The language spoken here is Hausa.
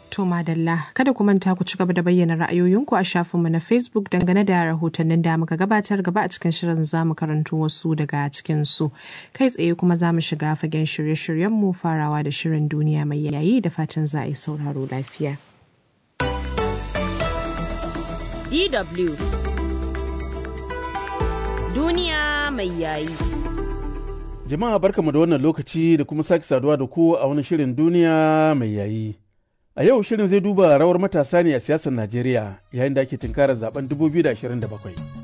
To madalla kada ku manta ku ci gaba da bayyana ra'ayoyinku a shafinmu na Facebook dangane da rahotannin da muka gabatar gaba a cikin shirin za mu karanto wasu daga cikin su. Kai tsaye kuma za mu shiga fagen shirye-shiryenmu farawa da shirin duniya mai yayi da fatan za a yi sauraro lafiya. DW Duniya mai yayi. Jama'a barkamu da wannan lokaci da kuma sake saduwa da ku a wani shirin duniya mai yayi. A yau shirin zai duba rawar matasa ne a siyasar Najeriya yayin da ake tunkarar zaben 2027.